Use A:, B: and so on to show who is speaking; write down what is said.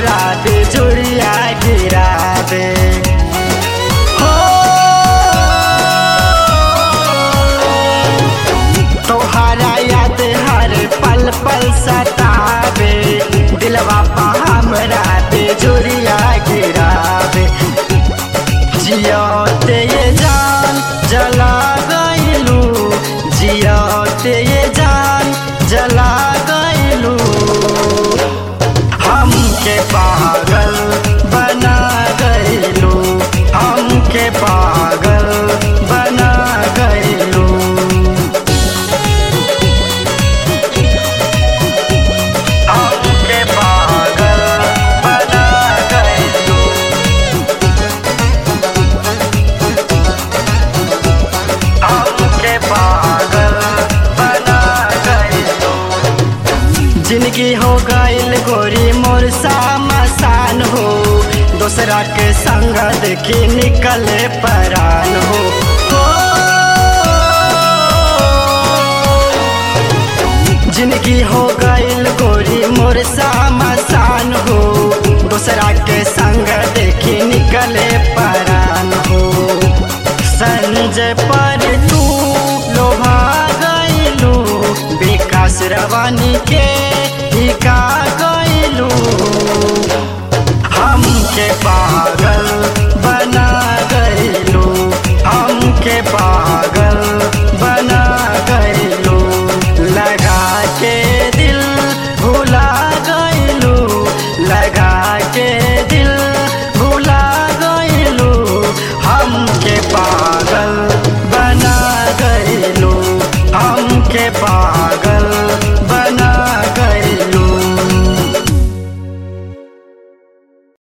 A: हमरा बिजुरिया गिरा दे हो तोहरा याद हर पल पल सतावे दिलवा पा हमरा बिजुरिया गिरावे जियाते ये जान जला गइलू जियाते ये जान जला गइलू हमके पागल बना गइलू हमके पागल बना गइलू हमके पागल बना गइलू हमके पागल बना गइलू जिंदगी हो गइल गोरी मोर सामसान हो दूसरा के संग देखी निकले परान हो हो। जिंदगी हो गइल गोरी मोर सामसान हो दूसरा के संग देखी निकले परान हो संजय पर तू लोभा गइलू विकास रवानी के हिका गइलू हमके पागल